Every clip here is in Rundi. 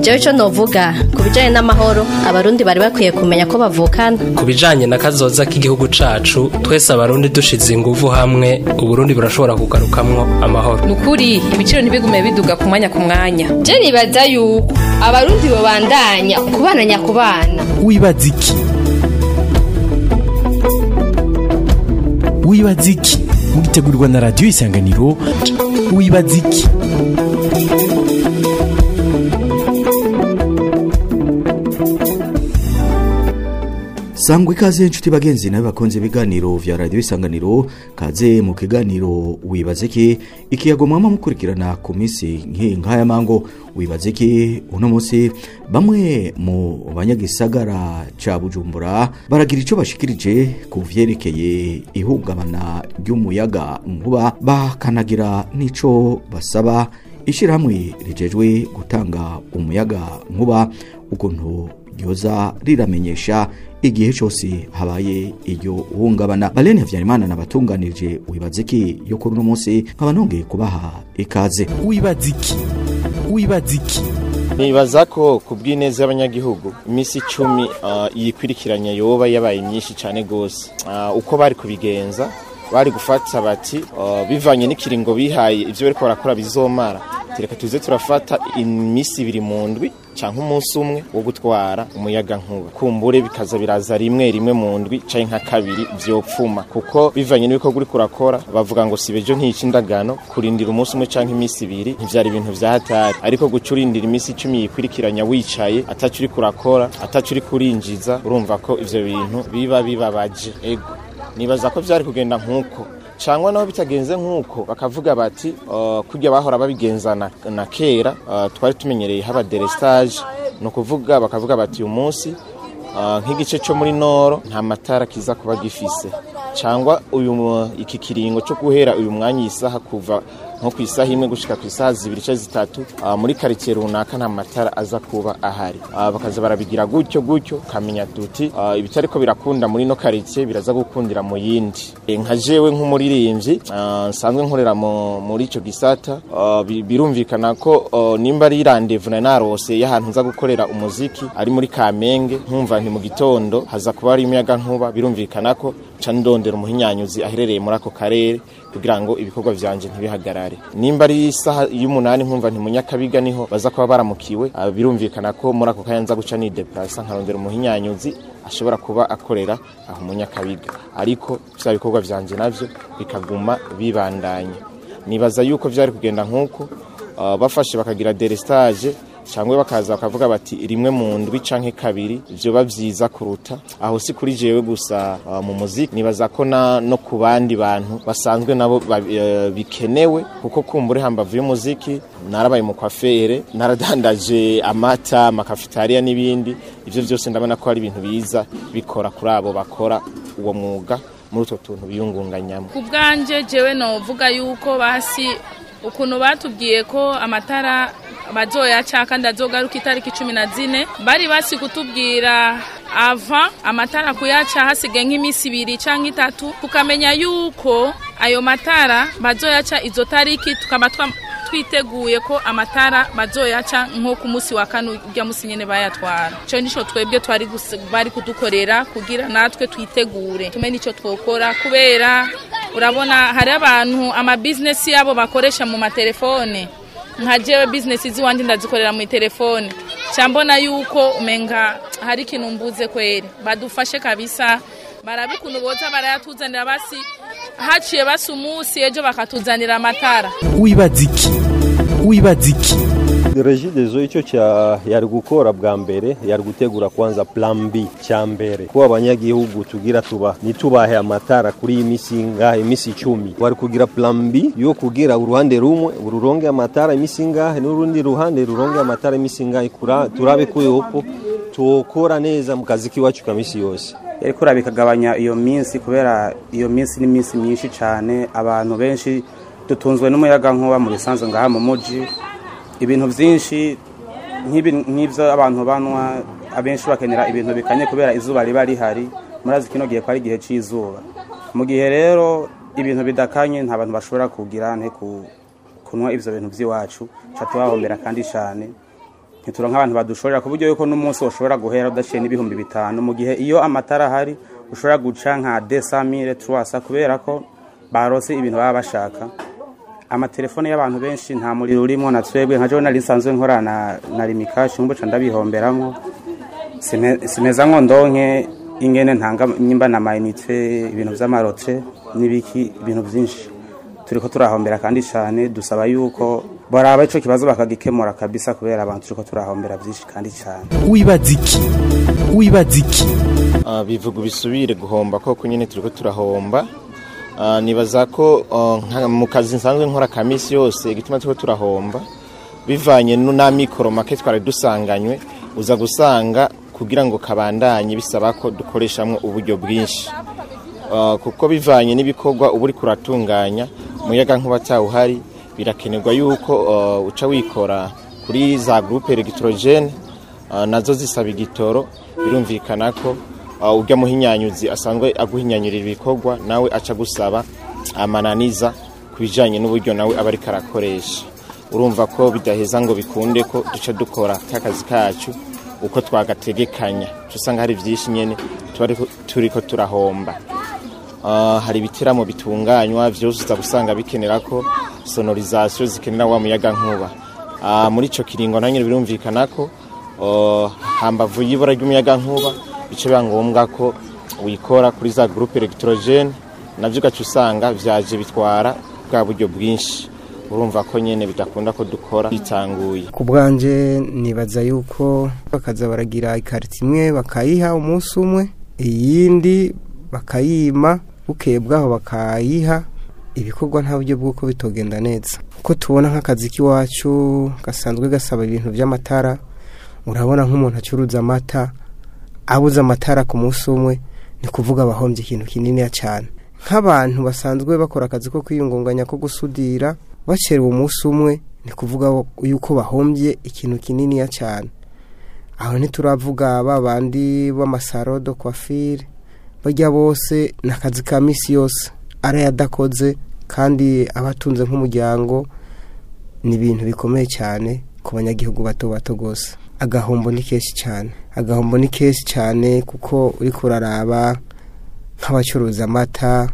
jewe ico novuga ku bijanye n'amahoro abarundi bari bakwiye kumenya ko bavukana ku bijanye na kazoza k'igihugu cacu twese abarundi dushize inguvu hamwe uburundi burashobora kugarukamwo amahoro nukuri ibiciro ntibigume biduga ku mwanya ku mwanya je nibaza yuko abarundi bobandanya kubana nyakubana wibaza iki wibaza iki mugitegurirwa na radiyo isanganiro wibaza iki sangwa ikaze inshuti bagenzi nawe bakunze ibiganiro vya radiyo isanganiro kaze mu kiganiro wibaze ki ikiyago mwama mukurikirana ku minsi nk'aya mango wibaze ki uno munsi bamwe mu banyagisagara ca bujumbura baragira ico bashikirije ku vyerekeye ihungabana ry'umuyaga nkuba bakanagira n'ico basaba ishirahamwe rijejwe gutanga umuyaga nkuba ukuntu ryoza riramenyesha igihe cyose habaye iryo hungabana balene havyarimana nabatunganirije wibaze ki yo kuri uno munsi nkaba nongeye kubaha ikaze wibaza iki wibaza iki nibaza ko ku bw'ineza y'abanyagihugu iminsi icumi uh, yikurikiranya yoba yabaye myinshi cyane gose uh, uko bari kubigenza bari gufata bati uh, bivanye n'ikiringo bihaye ivyo bariko barakora bizomara tereka tuze turafata iminsi ibiri mu ndwi canke umunsi umwe wo gutwara umuyaga nkuba kumbure bikaza biraza rimwe rimwe mu ndwi canke nka kabiri vyopfuma kuko bivanye n'ibikorwa uriko urakora bavuga ngo sibejo ntiyica indagano kurindira umunsi umwe canke iminsi ibiri ntivyari ibintu vya hatari ariko guca urindira iminsi icumi yikurikiranya wicaye ataco uriko urakora ataco uriko urinjiza urumva ko ivyo bintu biba bibabaje ego nibaza ko vyari kugenda nk'uko cyangwa naho bitagenze nk'uko bakavuga bati kurya bahora babigenzana na kera twari tumenyereye haba derestage ni ukuvuga bakavuga bati uyu munsi nk'igice cyo muri noro nta matara kiza kuba gifise cyangwa uyu iki kiringo cyo guhera uyu mwanya iyi saha kuva nko ku isaha imwe gushika ku isaha zibiri cyangwa zitatu muri karitsiye runaka nta matara aza kuba ahari bakaza barabigira gutyo gutyo kamenya duti ibitari ko birakunda muri no karitsiye biraza gukundira mu yindi nka jewe nk'umuririmbyi nsanzwe nkorera muri icyo gisata birumvikana ko nimba ari randevu na narose y'ahantu nza gukorera umuziki ari muri kamenge nkumva nti mu gitondo haza kuba hari imiyaga nkuba birumvikana ko ca ndondera umuhinyanyuzi aherereye muri ako karere kugira ngo ibikorwa vyanje ntibihagarare nimba ari isaha y'umunani nkumva nti munyakabiga niho baza kuba baramukiwe birumvikana ko muri ako kanya nza guca ni deplasa nkarondera umuhinyanyuzi ashobora kuba akorera aho munyakabiga ariko vya bikorwa vyanje navyo bikaguma bibandanya nibaza yuko vyari kugenda nk'uko uh, bafashe bakagira derestage cyangwa bakaza bakavuga bati rimwe mu ndwi canke kabiri vyoba vyiza kuruta aho si kuri jewe gusa uh, mu muziki nibaza ko na no ku bandi bantu basanzwe nabo uh, bikenewe kuko kumbure hambavu y'umuziki narabaye mu kwafere naradandaje amata amakafitariya n'ibindi ivyo vyose ndabona ko ari ibintu biza bikora kuri abo bakora uwo mwuga muri utwo tuntu biyungunganyamo ku bwanje jewe novuga yuko basi ukuntu batubwiye ko amatara bazoyaca kandi azogaruka itariki cumi na zine bari basi kutubwira ava amatara kuyaca hasigaye nk'iminsi ibiri cyangwa itatu tukamenya yuko ayo matara bazoyaca izo tariki tukaba twiteguye ko amatara bazoyaca nko ku munsi wa kane ujya munsi nyine bayatwara icyo nicyo twebwe twari bari kudukorera kugira natwe twitegure tumenye icyo twokora kubera urabona hari abantu amabizinesi yabo bakoresha mu matelefone nka jewe bizinesi z'iwanjye ndazikorera mu telefone cyambona yuko umenga hari ikintu mbuze kweri badufashe kabisa barabe ukuntu boza barayatuzanira basi haciye basi umunsi ejo bakatuzanira amatara wibaza iki wibaza iki regidezo icyo yari gukora bwa mbere yari gutegura kwanza plan B cya mbere ko abanyagihugu tugira tuba nitubahe amatara kuri iyi misi ngahe imisi icumi wari kugira plan B yo kugira uruhande rumwe ururonge amatara imisi ngahe n'urundi ruhande ruronge amatara imisi ngahe turabe ko yopo tuokora neza mu kazi k'iwacu ka misi yose yari kuraba ikagabanya iyo minsi kubera iyo minsi ni minsi myinshi cyane abantu benshi dutunzwe n'umuyaga nkuba mu bisanzwe ngaha mu muji ibintu byinshi nk'ibyo abantu banywa abenshi bakenera ibintu bikanye kubera izuba riba rihari murazi kino gihe ko ari igihe cy'izuba mu gihe rero ibintu bidakanye nta bantu bashobora kugira kunywa ibyo bintu by'iwacu tubahombera kandi cyane ntituronka abantu badushorera ku buryo yuko n'umunsi ushobora guhera udaciye n'ibihumbi bitanu mu gihe iyo amatara ahari ushobora guca nka desamire tuwasa kubera ko barose ibintu baba bashaka amatelefone y'abantu benshi nta muriro urimo na twebwe nka jewe nari nsanzwe nkorana na rimikashi mbuca ndabihomberamwo Sime- simeza ngo ndonke ingene ntanga nyimba na mayinite ibintu vy'amarotre n'ibiki ibintu vyinshi turiko turahombera kandi cane dusaba yuko baraba ico kibazo bakagikemura kabisa kubera abantu turiko turahombera vyinshi kandi cane wibaza iki wibaza iki Ah, bivuga bisubire guhomba koko nyine turiko turahomba Ah, nibaza ko ah, nka- mu kazi nsanzwe nkora ka misi yose igituma turiko turahomba bivanye nu- n'amikoro make twari dusanganywe uza gusanga kugira ngo kabandanye bisaba ko dukoreshamwo uburyo bwinshi Ah, kuko bivanye n'ibikorwa uba uri kuratunganya umuyaga nkuba atawuhari birakenerwa yuko ah, uca wikora kuri za groupe electrogene ah, nazo zisaba igitoro birumvikana ko ah, urya muhinyanyuzi asanzwe aguhinyanyurira ibikorwa nawe aca gusaba amananiza ku bijanye n'uburyo nawe aba ariko arakoresha urumva ko bidaheza ngo bikunde ko duca dukora k'akazi kacu uko twagategekanya uca usanga hari vyinshi nyene tuba ariko- turiko turahomba Ah, hari ibiteramo bitunganywa vyose uza gusanga bikenera ko sonorisation zikenera wa muyaga nkuba Ah, muri ico kiringo na nyene birumvikana ko oh, hambavu y'ibura ry'umuyaga nkuba bice biba ngombwa ko wikora kuri za groupe electrogene navyo ugaca usanga vyaje bitwara bwa buryo bwinshi urumva ko nyene bidakunda ko dukora bitanguye ku bwanje nibaza yuko bakaza baragira ikarita imwe bakayiha umunsi umwe iyindi bakayima bukeye bwaho bakayiha ibikorwa nta buryo bw'uko bitogenda neza uko tubona nk'akazi k'iwacu gasanzwe gasaba ibintu by'amatara urabona nk'umuntu acuruza amata abuze amatara ku munsi umwe ni kuvuga abahombye ikintu kinini cyane nk'abantu basanzwe bakora akazi ko kwiyungunganya ko gusudira bacerewe umunsi umwe ni kuvuga yuko bahombye ikintu kinini cyane aho ntituravuga ba bandi b'amasaro do kwafire bajya bose ni akazi ka minsi yose arayadakoze kandi abatunze nk'umuryango ni ibintu bikomeye cyane ku banyagihugu bato bato rwose agahombo ni kenshi cyane agahombo ni kenshi cyane kuko uri kuraraba nk'abacuruza amata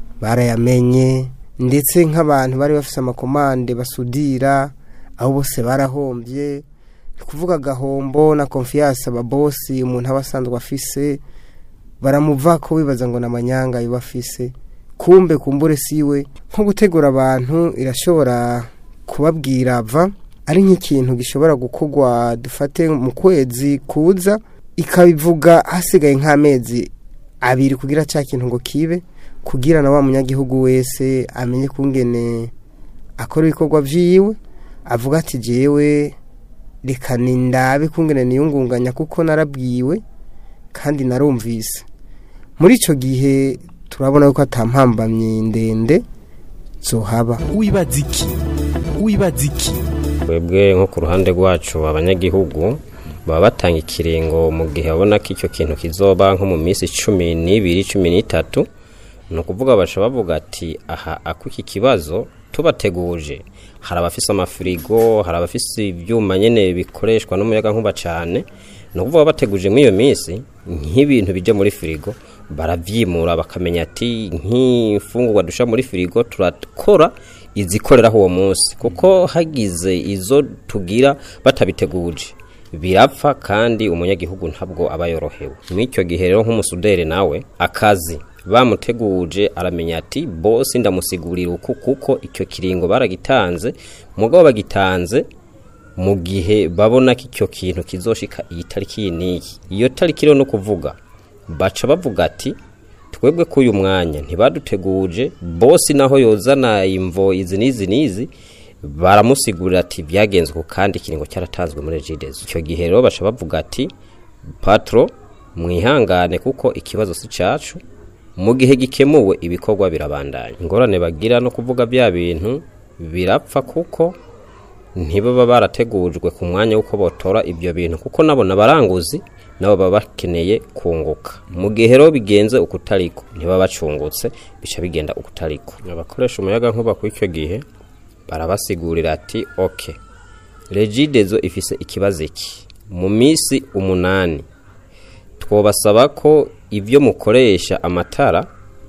barayamenye ndetse nk'abantu bari bafite amakomande basudira aho bose barahombye ni kuvuga agahombo na konfiyanse ababosi umuntu aba asanzwe afise baramuva ko wibaza ngo ni amanyanga biba afise kumbe kumbure siwe nko gutegura abantu irashobora kubabwira va ari nk'ikintu gishobora gukorwa dufate mu kwezi kuza ikabivuga hasigaye nk'amezi abiri kugira cya kintu ngo kibe kugira na wa munyagihugu wese amenye kungene akora ibikorwa byiwe avuga ati jewe reka nindabe kungene niyungunganya kuko narabwiwe kandi narumvise muri icyo gihe turabona ko atampambamye ndende zohaba wibaza iki wibaza iki twebwe nko ku ruhande rwacu abanyagihugu baba batanga ikiringo mu gihe babona ko icyo kintu kizoba nko mu minsi cumi n'ibiri cumi n'itatu ni ukuvuga baca bavuga ati aha ako iki kibazo tubateguje hari abafise amafirigo hari abafise ibyuma nyine bikoreshwa n'umuyaga nkuba cyane ni ukuvuga bateguje muri iyo minsi nk'ibintu bijya muri firigo barabyimura bakamenya ati nk'imfungurwa dushyira muri firigo turakora izikoreraho uwo munsi kuko hagize izo tugira batabiteguje birapfa kandi umunyagihugu ntabwo aba yorohewe muri icyo gihe rero nk'umusuderi nawe akazi bamuteguje aramenya ati bose ndamusigurira uku kuko icyo kiringo baragitanze mugabo bagitanze mu gihe babona ko icyo kintu kizoshika iyi tariki iyi n'iyi iyo tariki rero no kuvuga baca bavuga ati twebwe k'uyu mwanya ntibaduteguje bose naho yozana imvo izi n'izi n'izi baramusigurira ati byagenzwe kandi ikiringo cyaratanzwe muri jidezo icyo gihe rero baca bavuga ati patro mwihangane kuko ikibazo si cyacu mu gihe gikemuwe ibikorwa birabandanya ingorane bagira no kuvuga bya bintu birapfa kuko ntibaba barategujwe ku mwanya w'uko botora ibyo bintu kuko nabo n'abaranguzi nabo baba bakeneye kunguka mu gihe rero bigenze ukutariko ntibaba bacungutse bica bigenda ukutariko abakoresha umuyaga nkuba kuri icyo gihe barabasigurira ati oke regidezo ifise ikibazo iki mu minsi umunani twobasaba ko ibyo mukoresha amatara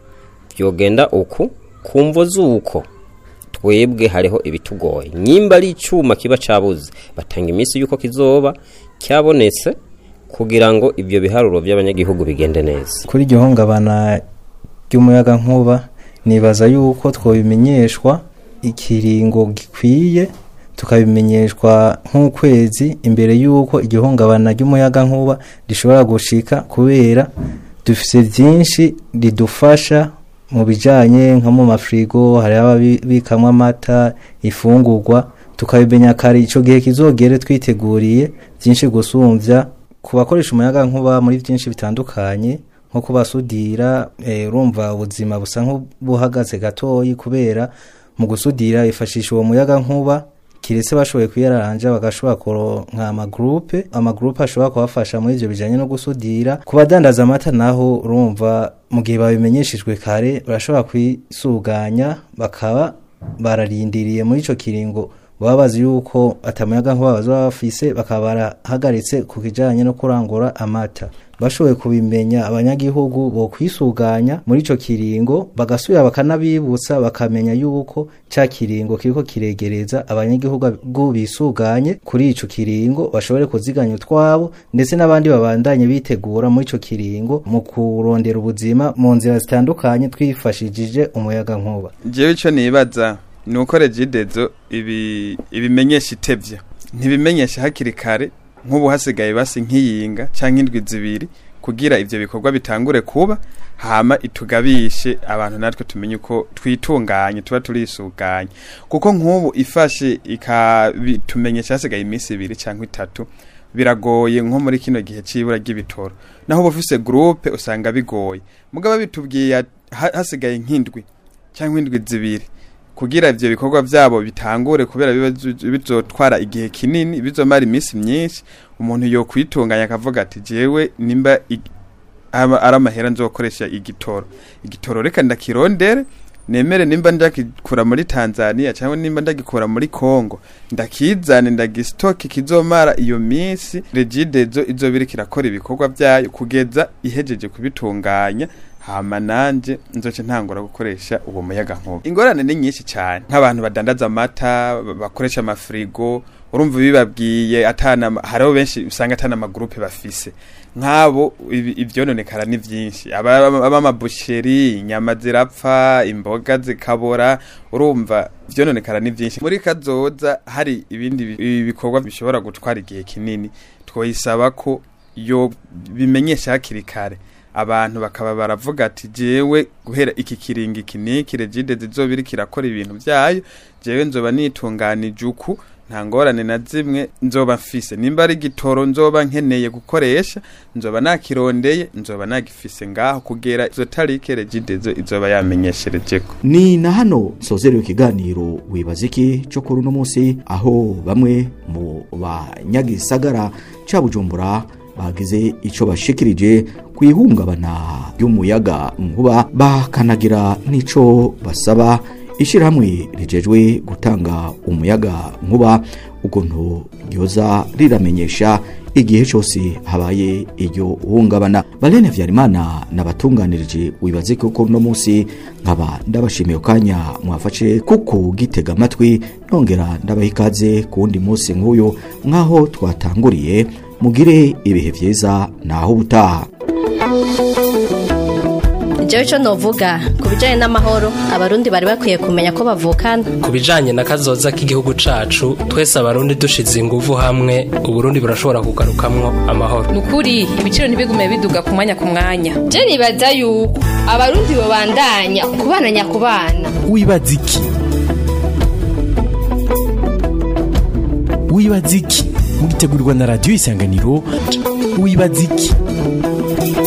byogenda uku ku mvo z'uko twebwe hariho ibitugoye nyimba ari icyuma kiba cyabuze batanga iminsi y'uko kizoba cyabonetse kugira ngo ibyo biharuro by'abanyagihugu bigende neza kuri iryo hungabana ry'umuyaga nkuba nibaza yuko twabimenyeshwa ikiringo gikwiye tukabimenyeshwa nk'ukwezi imbere y'uko igihungabana ry'umuyaga nkuba rishobora gushika kubera dufite byinshi ridufasha mu bijyanye nko mu mafirigo hari ababikamo amata ifungurwa tukabimenya kare icyo gihe kizogere twiteguriye byinshi gusumbya ku bakoresha umuyaga nkuba muri byinshi bitandukanye nko kubasudira urumva ubuzima busa nk'ubuhagaze gatoyi kubera mu gusudira bifashisha uwo muyaga nkuba kiretse bashoboye kuyaranja bagashobora kuronka amagurupe amagurupe ashobora kubafasha muri ibyo bijyanye no gusudira ku badandaza amata naho urumva mu gihe babimenyeshejwe kare barashobora kwisuganya bakaba bararindiriye muri icyo kiringo baba bazi yuko atamuyaga nkuba bazaba bafise bakaba barahagaritse ku kijyanye no kurangura amata bashoboye kubimenya abanyagihugu bo kwisuganya muri ico kiringo bagasubira bakanabibutsa bakamenya yuko ca kiringo kiriko kiregereza abanyagihugu bisuganye kuri ico kiringo bashobore kuziganya utwabo ndetse n'abandi babandanye bitegura muri ico kiringo mu kurondera ubuzima mu nzira zitandukanye twifashishije umuyaga nkuba jewe ico nibaza ni uko regidezo ibi ibimenyesha itevye ntibimenyesha hakiri kare nk'ubu hasigaye basi nk'iyinga cyangwa indwi zibiri kugira ibyo bikorwa bitangure kuba hama itugabishe abantu natwe tumenye uko twitunganye tuba turisuganye kuko nk'ubu ifashe ikabitumenyesha hasigaye iminsi ibiri cyangwa itatu biragoye nko muri kino gihe cy'ibura ry'ibitoro naho uba ufise gurupe usanga bigoye mugabo bitubwiye hasigaye nk'indwi cyangwa indwi zibiri kugira ivyo bikorwa vyabo bitangure kubera bizotwara igihe kinini bizomara iminsi myinshi umuntu yo kwitunganya akavuga ati jewe nimba ari amahera nzokoresha igitoro igitoro reka ndakirondere nemere nimba ndagikura muri Tanzania cyangwa nimba ndagikura muri Kongo ndakizane ndagistoke kizomara iyo minsi regidezo izobiri kirakora ibikorwa byayo kugeza ihejeje kubitunganya hama nanje nzoce ntangura gukoresha uwo muyaga nkuba ingorane ni nyinshi cyane nk'abantu badandaza amata bakoresha amafrigo urumva bibabwiye atana hariho benshi usanga atana amagurupe bafise nk'abo ivyononekara ni vyinshi abamabusheri inyama zirapfa imboga zikabora urumva vyononekara ni vyinshi muri kazoza hari ibindi bikorwa bishobora gutwara igihe kinini twoyisaba ko yo bimenyesha hakiri kare abantu bakaba baravuga ati jewe guhera iki kiringi iki niki regide zizobiri kirakora ibintu byayo jewe nzoba nitunganije uku nta ngorane na zimwe nzoba mfise nimba ari gitoro nzoba nkeneye gukoresha nzoba nakirondeye nzoba nagifise ngaho kugera izo tarike regidezo izoba yamenyesherejeko ni na hano nsozereye ikiganiro wibaza iki cyo kuri uno munsi aho bamwe mu banyagisagara ca bujumbura bagize icyo bashikirije ku ihungabana ry'umuyaga nkuba bakanagira n'icyo basaba ishyirahamwe rijejwe gutanga umuyaga nkuba ukuntu ryoza riramenyesha igihe cyose habaye iryo hungabana barene vyarimana nabatunganirije wibaze ko uno munsi nkaba ndabashimiye kanya mwafashe kuko gitega amatwi nongera ndabaha ikaze ku wundi munsi nk'uyu nk'aho twatanguriye mugire ibihe byiza naho ubutaha jewe ico novuga ku bijanye n'amahoro abarundi bari bakwiye kumenya ko bavukana ku bijanye na kazoza k'igihugu cacu twese abarundi dushize inguvu hamwe uburundi burashobora kugarukamwo amahoro nukuri ibiciro ntibigume biduga ku mwanya ku mwanya je nibaza yuko abarundi bobandanya kubana nyakubana wibaza iki wibaza iki mugitegurirwa na radiyo isanganiro wibaza iki